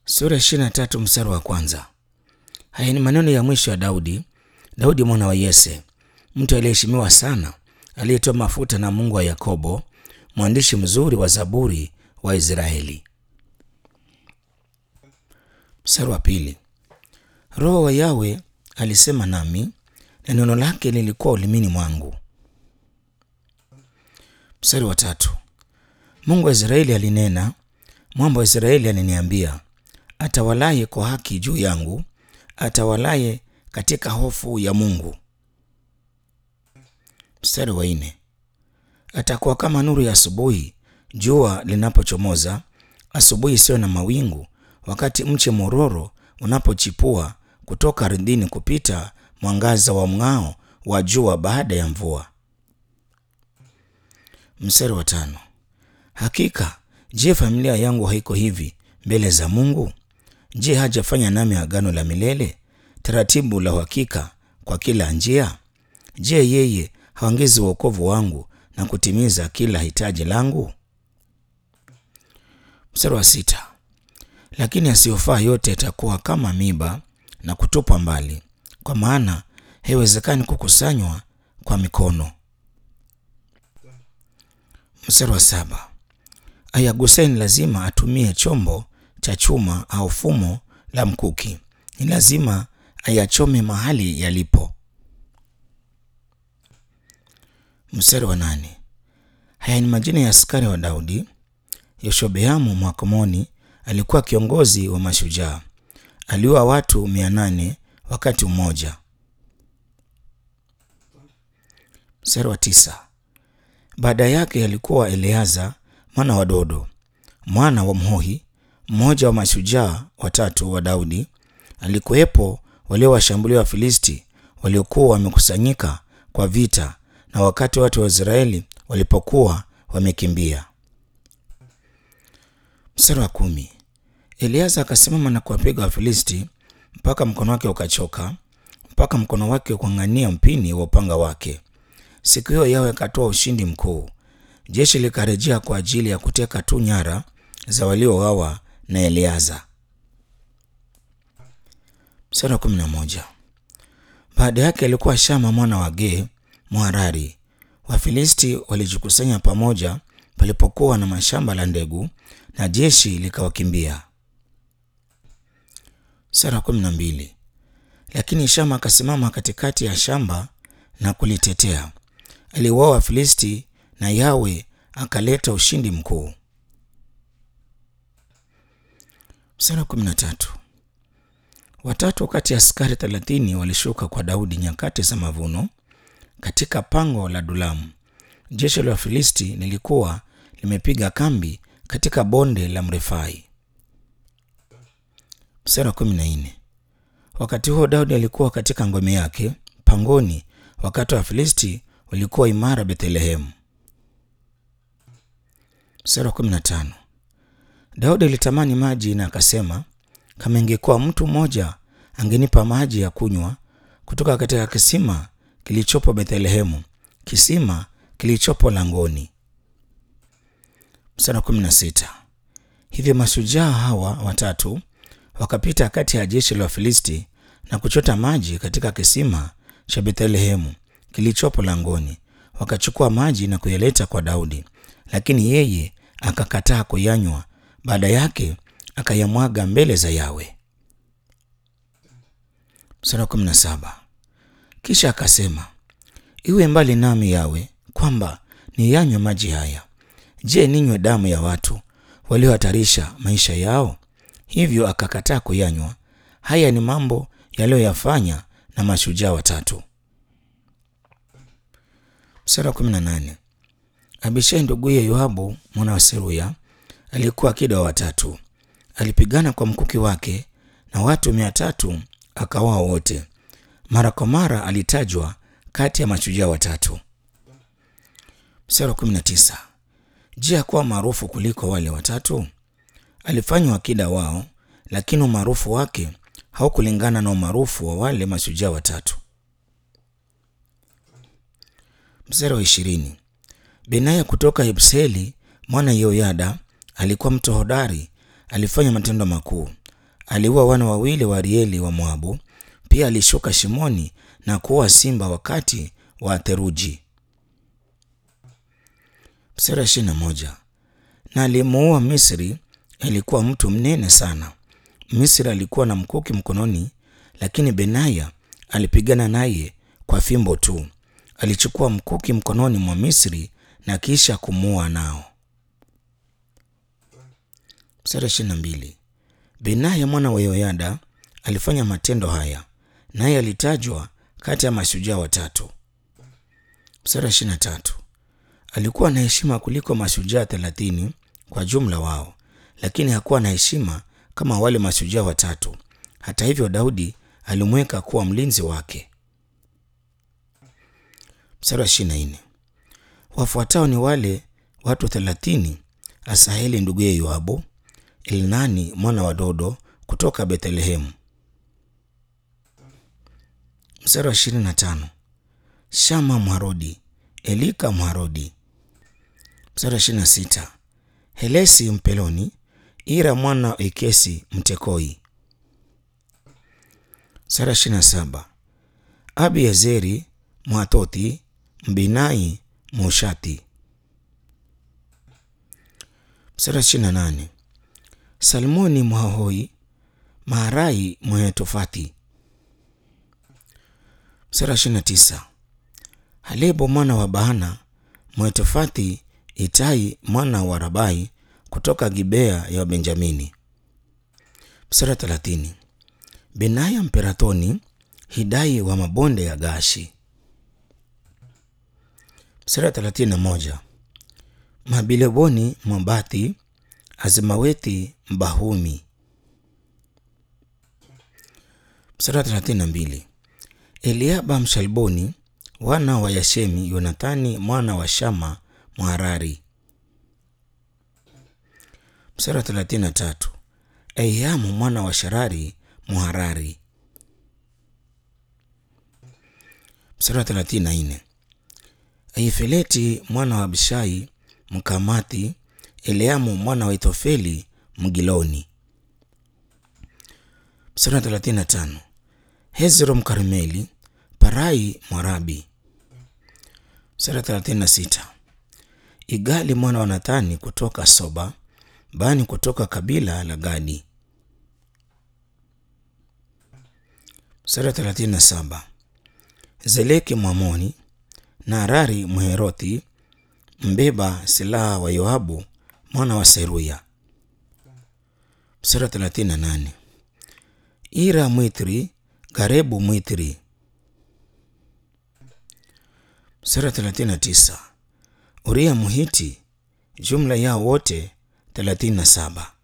Sura ya ishirini na tatu mstari wa kwanza. Haya ni maneno ya mwisho ya Daudi, Daudi mwana wa Yese, mtu aliyeheshimiwa sana, aliyetoa mafuta na Mungu wa Yakobo, mwandishi mzuri wa Zaburi wa Israeli. Mstari wa pili. Roho wa Yawe alisema nami na neno lake lilikuwa ulimini mwangu. Mstari wa tatu. Mungu wa Israeli alinena, mwamba wa Israeli aliniambia, atawalaye kwa haki juu yangu, atawalaye katika hofu ya Mungu. Mstari wa nne. Atakuwa kama nuru ya asubuhi, jua linapochomoza, asubuhi isiyo na mawingu, wakati mche mororo unapochipua kutoka ardhini, kupita mwangaza wa mng'ao wa jua baada ya mvua. Mstari wa tano. Hakika je, familia yangu haiko hivi mbele za Mungu? Je, hajafanya nami agano la milele, taratibu la uhakika kwa kila njia? Je, yeye haongezi wokovu wangu na kutimiza kila hitaji langu? Mstari wa sita. Lakini asiyofaa yote yatakuwa kama miba na kutupwa mbali, kwa maana haiwezekani kukusanywa kwa mikono. Mstari wa saba. Ayaguseni lazima atumie chombo cha chuma au fumo la mkuki, ni lazima ayachome mahali yalipo. Mstari wa nane. Haya ni majina ya askari wa Daudi. Yoshobeamu Mwakomoni alikuwa kiongozi wa mashujaa, aliua watu mia nane wakati mmoja. Mstari wa tisa. Baada yake alikuwa Eleaza mwana wa Dodo mwana wa Mhohi, mmoja wa mashujaa watatu wa Daudi. Alikuwepo waliowashambulia Wafilisti waliokuwa wamekusanyika kwa vita, na wakati watu wa Israeli walipokuwa wamekimbia. Mstari wa kumi. Eliaza akasimama na kuwapiga Wafilisti mpaka mkono wake ukachoka, mpaka mkono wake ukang'ania mpini wa upanga wake. Siku hiyo Yawe akatoa ushindi mkuu. Jeshi likarejea kwa ajili ya kuteka tu nyara za waliouawa na Eliaza. Mstari wa kumi na moja. Baada yake alikuwa Shama mwana wa Gee Mwarari. Wafilisti walijikusanya pamoja palipokuwa na mashamba la ndegu na jeshi likawakimbia. Mstari wa kumi na mbili. Lakini Shama akasimama katikati ya shamba na kulitetea. Aliuawa Wafilisti na Yawe akaleta ushindi mkuu. Mstari wa kumi na tatu. Watatu kati ya askari thelathini walishuka kwa Daudi nyakati za mavuno katika pango la Dulamu. Jeshi la Wafilisti lilikuwa limepiga kambi katika bonde la Mrefai. Mstari wa kumi na nne. Wakati huo Daudi alikuwa katika ngome yake pangoni, wakati wa Wafilisti walikuwa imara Bethlehemu. Mstari wa kumi na tano. Daudi alitamani maji na akasema, kama ingekuwa mtu mmoja angenipa maji ya kunywa kutoka katika kisima kilichopo Bethlehemu, kisima kilichopo langoni. Mstari wa kumi na sita. Hivyo mashujaa hawa watatu wakapita kati ya jeshi la Wafilisti na kuchota maji katika kisima cha Bethlehemu kilichopo langoni, wakachukua maji na kuyaleta kwa Daudi, lakini yeye akakataa kuyanywa. Baada yake akayamwaga mbele za Yawe. Mstari wa kumi na saba. Kisha akasema, iwe mbali nami Yawe, kwamba niyanywe maji haya. Je, ninywe damu ya watu waliohatarisha maisha yao? Hivyo akakataa kuyanywa. Haya ni mambo yaliyoyafanya na mashujaa watatu. Mstari wa kumi na nane. Abishai nduguye Yoabu mwana wa Seruya alikuwa akida wa watatu. Alipigana kwa mkuki wake na watu mia tatu akawaa wote. Mara kwa mara alitajwa kati ya mashujaa watatu. Mstari wa kumi na tisa. Je, hakuwa maarufu kuliko wale watatu? Alifanywa akida wao, lakini umaarufu wake haukulingana na umaarufu wa wale mashujaa watatu. Mstari wa ishirini. Benaya kutoka Yebseli mwana Yehoyada alikuwa mtu hodari, alifanya matendo makuu. aliua wana wawili wa Arieli wa Moabu. Pia alishuka shimoni na kuua simba wakati wa theluji. Mstari wa ishirini na moja. Na alimuua Misri, alikuwa mtu mnene sana. Misri alikuwa na mkuki mkononi, lakini Benaya alipigana naye kwa fimbo tu. Alichukua mkuki mkononi mwa Misri na kisha kumuua nao. Mstari wa ishirini na mbili. Benaya mwana wa Yoyada alifanya matendo haya, naye alitajwa kati ya mashujaa watatu. Mstari wa ishirini na tatu. Alikuwa na heshima kuliko mashujaa thelathini kwa jumla wao, lakini hakuwa na heshima kama wale mashujaa watatu. Hata hivyo, Daudi alimweka kuwa mlinzi wake. Mstari wa ishirini na nne. Wafuatao ni wale watu thelathini: Asaheli nduguye Yoabu, Elnani mwana wa Dodo kutoka Bethlehemu. Mstari wa ishirini na tano. Shama Mharodi, Elika Mharodi. Mstari wa ishirini na sita. Helesi Mpeloni, Ira mwana wa Ikesi Mtekoi. Mstari wa ishirini na saba. Abiezeri Mwathothi, Mbinai Mushati. Mstari wa ishirini na nane. Salmoni Mwahoi, Maharai Mwenetofathi. Mstari wa ishirini na tisa. Halebo mwana wa Baana Mwetofathi, Itai mwana wa Rabai kutoka Gibea ya Benjamini. Mstari wa thelathini. Benaya Mperathoni, Hidai wa mabonde ya Gashi. Mstari wa thelathini na moja. Mabileboni Mwabathi, Azimawethi Mbahumi. Mstari wa thelathini na mbili. Eliaba Mshalboni, wana wa Yashemi, Yonathani mwana wa Shama Mharari. Mstari wa thelathini na tatu. Eiamu mwana wa Sharari Mharari. Mstari wa thelathini na nne. Aifeleti mwana wa Abishai Mkamathi, Eliamu mwana wa Ithofeli Mgiloni. Mstari wa thelathini na tano. Hezro Mkarmeli, Parai Mwarabi. Mstari wa thelathini na sita. Igali mwana wa Nathani kutoka Soba, Bani kutoka kabila la Gadi. Mstari wa thelathini na saba. Zeleki Mwamoni, Naarari Mherothi, mbeba silaha wa Yoabu mwana wa Seruya. Mstari wa thelathini na nane. Ira Mwithri, Garebu Mwithri. Mstari wa thelathini na tisa. Uria Muhiti, jumla yao wote thelathini na saba.